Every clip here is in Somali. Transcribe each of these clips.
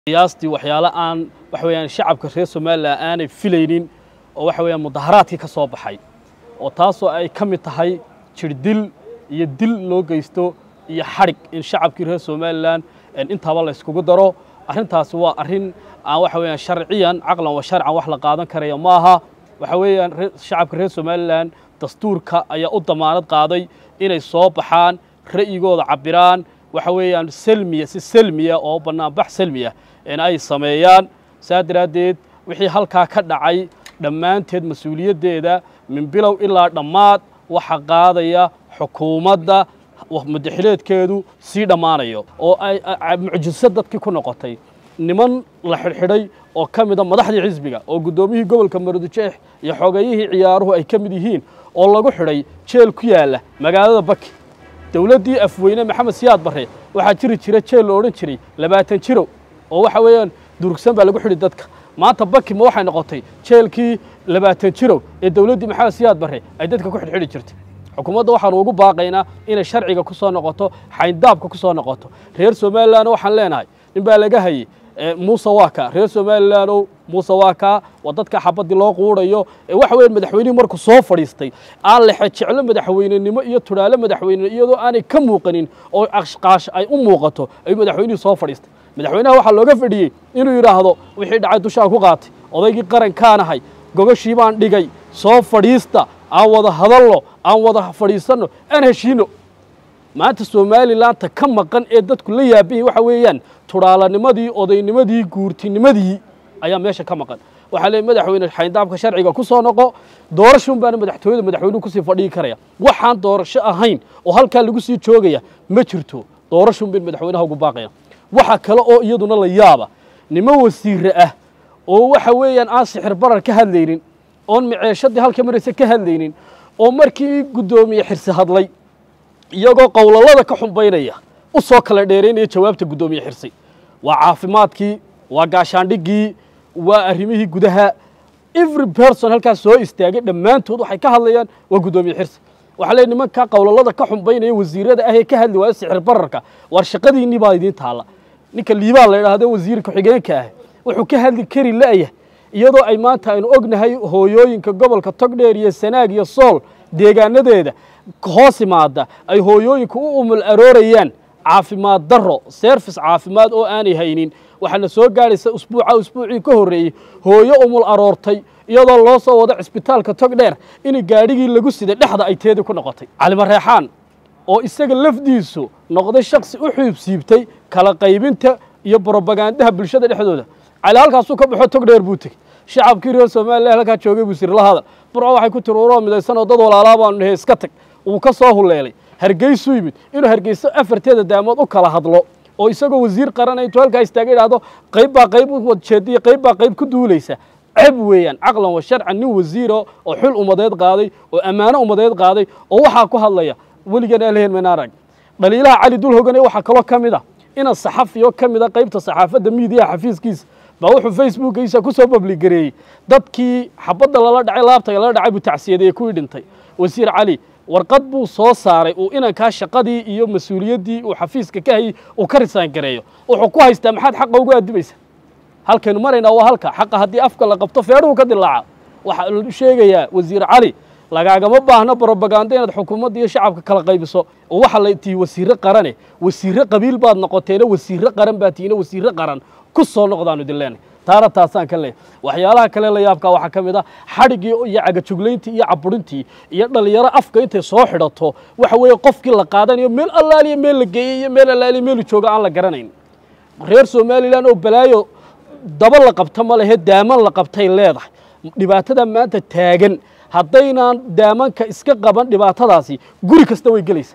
qiyaastii waxyaale aan waxa weeyaan shacabka reer somalilan aanay filaynin oo waxa weeyaan mudaharaadkii ka soo baxay oo taasoo ay ka mid tahay jirdil iyo dil loo geysto iyo xadhig in shacabkii reer somalilan intaaba la yskugu daro arrintaasi waa arrin aan waxa weeyaan sharciyan caqlan wa sharcan wax la qaadan karaya ma aha waxa weeyaan shacabka reer somalilan dastuurka ayaa u damaanad qaaday inay soo baxaan ra'yigooda cabbiraan waxa weeyaan selmiya si selmiya oo bannaanbax selmiya in ay sameeyaan saa daraaddeed wixii halkaa ka dhacay dhammaanteed mas-uuliyaddeeda min bilow ilaa dhammaad waxa qaadaya xukuumadda mudaxileedkeedu sii dhammaanayo oo ay mucjiso dadkii ku noqotay niman la xidhxidhay oo ka mida madaxdii xisbiga oo guddoomiyihii gobolka maroodijeex iyo xogeeyihii ciyaaruhu ay ka mid yihiin oo lagu xidhay jeel ku yaalla magaalada baki dowladdii afweyne maxamed siyaad barre waxaa jiri jira jeel la odhan jiray labaatan jirow oo waxa weeyaan durugsan baa lagu xidhi dadka maanta baki ma waxay noqotay jeelkii labaatan jirow ee dowladdii maxamed siyaad barre ay dadka ku xidhxidhi jirtay xukuumadda waxaanu ugu baaqaynaa inay sharciga ku soo noqoto xayndaabka ku soo noqoto reer somalilan waxaan leenahay nin baa laga hayey muuse waa kaa reer somalilandow muuse waa kaa waa dadka xabaddii loo quudhayo ee waxa weya madaxweynihii markuu soo fadhiistay aan lexe jeclo madaxweynenimo iyo tudhaalo madaxweyne iyadoo aanay ka muuqanin oo ashqaash ay u muuqato ayuu madaxweynihii soo fadhiistay madaxweynaha waxaa looga fadhiyey inuu yidhaahdo wixii dhacay dushaan ku qaatay odaygii qarankaanahay gogashii baan dhigay soo fadhiista aan wada hadalno aan wada fadhiisanno aan heshiino maanta somalilaanta ka maqan ee dadku la yaabayay waxa weeyaan tudhaalanimadii odaynimadii guurtinimadii ayaa meesha ka maqan waxaa leey madaxweyne xayndaabka sharciga ku soo noqo doorasho unbaana madaxtooyada madaxweynuhu kusii fadhigi karaya waxaan doorasho ahayn oo halkaa lagu sii joogaya ma jirto doorasho un bayn madaxweynaha ugu baaqaya waxa kale oo iyaduna la yaaba nimo wasiire ah oo waxa weeyaan aan sixir barar ka hadlaynin oon miceeshadii halka maraysa ka hadlaynin oo markii guddoomiye xirsi hadlay iyagoo qowlalada ka xumbaynaya u soo kala dheeraynaya jawaabta guddoomiye xirsi waa caafimaadkii waa gaashaandhiggii waa arrimihii gudaha every person halkaas soo istaagay dhammaantood waxay ka hadlayaan waa guddoomiye xirsi waxaa leey nimanka qowlalada ka xumbaynaya wasiirada ah ee ka hadli waaya sixir bararka waar shaqadiinnii baa idiin taalla ninka liibaan la idhaahdo wasiir ku-xigeenka ah wuxuu ka hadli kari la'yah iyadoo ay maanta aynu ognahay hooyooyinka gobolka togdheer iyo sanaag iyo sool deegaanadeeda hoos imaada ay hooyooyinka u umul aroorayaan caafimaad darro serfis caafimaad oo aanay haynin waxaana soo gaadhaysa usbuuca usbuucii ka horreeyey hooyo umul aroortay iyadoo loo soo wado cisbitaalka togdheer in gaadhigii lagu siday dhexda ay teedii ku noqotay calimareexaan oo isaga lafdiisu noqday shaksi u xiibsiibtay kala qaybinta iyo brobagandaha bulshada dhexdooda cali halkaasuu ka baxo togdheer buu tegey shacabkii reer somalilan halkaa joogay buu siri la hadal burco waxay ku tiri uroo midaysan oo dad walaalaa baanu nahay iska tag wuu ka soo huleelay hargeysuu yimid inuu hargeyso afarteeda daamood u kala hadlo oo isagoo wasiir qarana intuu halkaa istaaga idhaahdo qayb baa qayb u wadjeediya qayb baa qayb ku duulaysa ceb weeyaan caqlan wa sharcan nin wasiira oo xul ummadeed qaaday oo ammaano ummadeed qaaday oo waxaa ku hadlaya weligan alehen manaarag dhaliilaha cali dul hogane waxaa kaloo ka mid a ina saxafiyo ka mid a qaybta saxaafadda miidiyaha xafiiskiisa baa wuxuu facebookiisa ku soo babligareeyey dadkii xabadda lala dhacay laabta lala dhacay buu tacsiyadeeye kuwii dhintay wasiir cali warqad buu soo saaray uu inankaa shaqadii iyo mas-uuliyaddii uu xafiiska ka hayey uu ka risaan gareeyo wuxuu ku haystaa maxaad xaqa ugu addimaysa halkaynu maraynaa waa halka xaqa haddii afka la qabto feedhuhu ka dilaaca waxaa la sheegayaa wasiir cali lagaagama baahno brobaganda inaad xukuumadda iyo shacabka kala qaybiso oo waxaa la tihi wasiirre qarane wasiirre qabiil baad noqoteena wasiirre qaran baad tihiina wasiirre qaran ku soo noqdaanu idin leenay taana taasaan ka leeyahy waxyaalaha kale la yaabkaa waxaa ka mid ah xadhiggii iyo cagajuglayntii iyo caburintii iyo dhallinyaro afka intay soo xidhato waxa weeye qofkii la qaadanayo meel allaaliya meel la geeyey iyo meel allaaliya meelu jooga aan la garanayn reer somalilan oo balaayo daba la qabta ma lehe daaman la qabtay leedahay dhibaatada maanta taagan haddaynaan daamanka iska qaban dhibaatadaasi guri kasta way gelaysa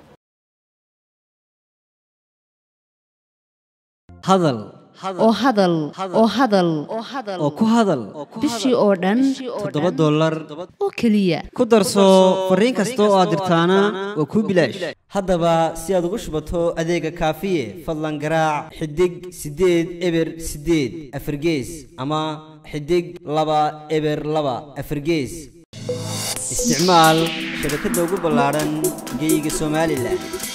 hadal oo hadal oo hadal oo ku hadal bishii oo dhan toddoba dollar oo keliya ku darso fariin kasta oo aad dirtaana waa kuu bilaash haddaba si aad ugu shubato adeega kaafiye fadlan garaac xidig siddeed eber siddeed afargees ama xidig laba eber laba afargees isticmaal shabakadda ugu ballaadhan geyga somalilan